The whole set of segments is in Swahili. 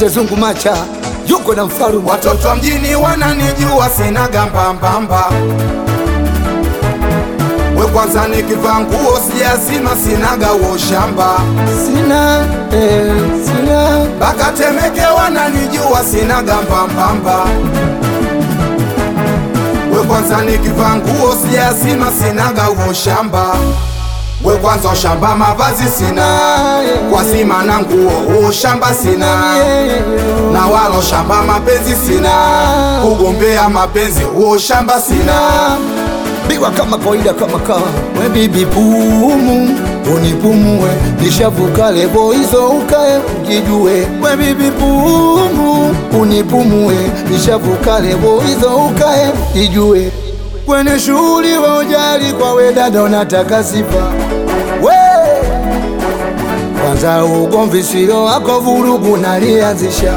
Bazungu Macha yuko na mfarume. Watoto wa mjini wananijua sina gambambamba, we kwanza nikivaa nguo sijazima sinaga uo shamba, Sina eh, sina mpaka Temeke wananijua sina gambambamba, we kwanza nikivaa nguo sijazima sinaga uo shamba, we kwanza shamba mavazi sina kwa sima na nguo uo shamba sina na walo shamba mapenzi sina, kugombea mapenzi huo shamba sina. biwa kama kawaida kama kawa we bibi pumu unipumue nishavuka lebo hizo ukae ukijue we bibi pumu unipumue nishavuka lebo hizo ukae ukijue kwenye shughuli wa ujali kwa we dada unataka sifa we kwanza ugomvi sio wako vurugu nalianzisha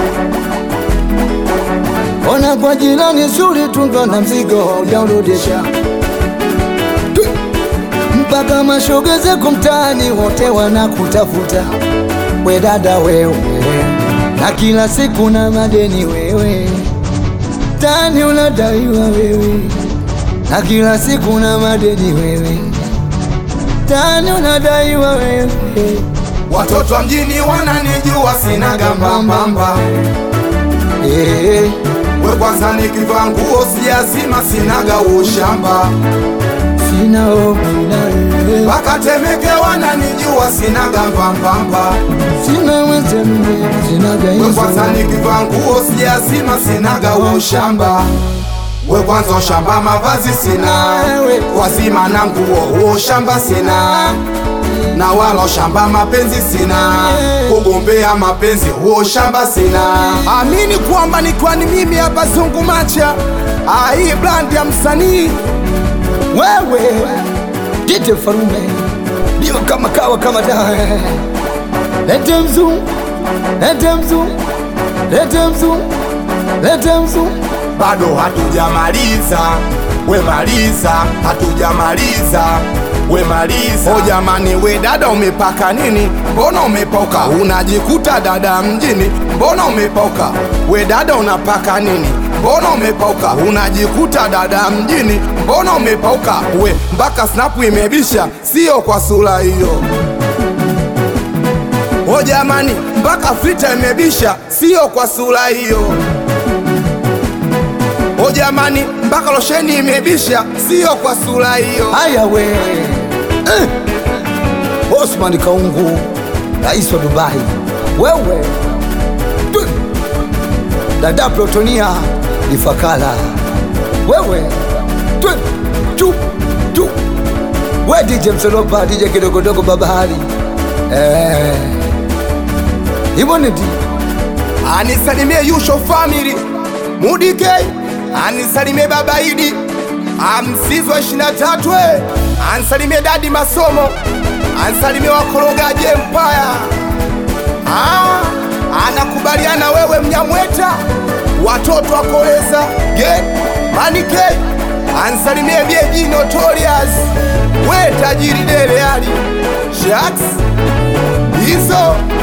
Ona kwa jirani zuri tungo na mzigo ujaurudisha Tu- mpaka mashoga zako mtaani wote wanakutafuta we dada wewe, na kila siku na madeni wewe, tani unadaiwa wewe, na kila siku na madeni wewe, tani unadaiwa wewe. Watoto wa mjini wananijua sina gambambamba, Eh, we kwanza nikivaa nguo sijazima sinaga ushamba, sina hofu na wewe. mpaka Temeke wananijua sina gambambamba, Sina mwenzenu, sina we kwanza gaizo nikivaa nguo sijazima sinaga ushamba we kwanza ushamba mavazi sina, wazima na nguo huo shamba sina, na wala shamba mapenzi sina, kugombea mapenzi huo shamba sina. Amini kwamba ni kwani mimi hapa Zungu Macha, ah, hii brand ya msanii wewe Dite Farume ndio kama kawa kama dawa lete mzu lete mzu lete mzu lete mzu bado hatujamaliza, we maliza, hatujamaliza we maliza. O jamani, we dada umepaka nini? Mbona umepauka? Unajikuta dada mjini, mbona umepauka? We dada unapaka nini? Mbona umepauka? Unajikuta dada mjini, mbona umepauka? We mpaka snapu imebisha, sio kwa sura hiyo. O jamani, mpaka filter imebisha, sio kwa sura hiyo. O jamani, mpaka losheni imebisha, sio kwa sura hiyo. haya we eh. Osman Kaungu rais wa Dubai wewe Tu. dada Protonia Ifakala wewe Tu. Tu. Tu. we DJ Msolopa DJ kidogodogo babahari eh. hivyo ni di Anisalimie Yusho family Mudike, anisalimie baba Idi Amsizwa 23 we, anisalimie dadi Masomo, anisalimie wakorogaji Empire. Ah, anakubaliana wewe Mnyamweta, watoto wa Koleza Gen Manike, anisalimie Bieji Notorious, we tajiri Dele Ali Shaks hizo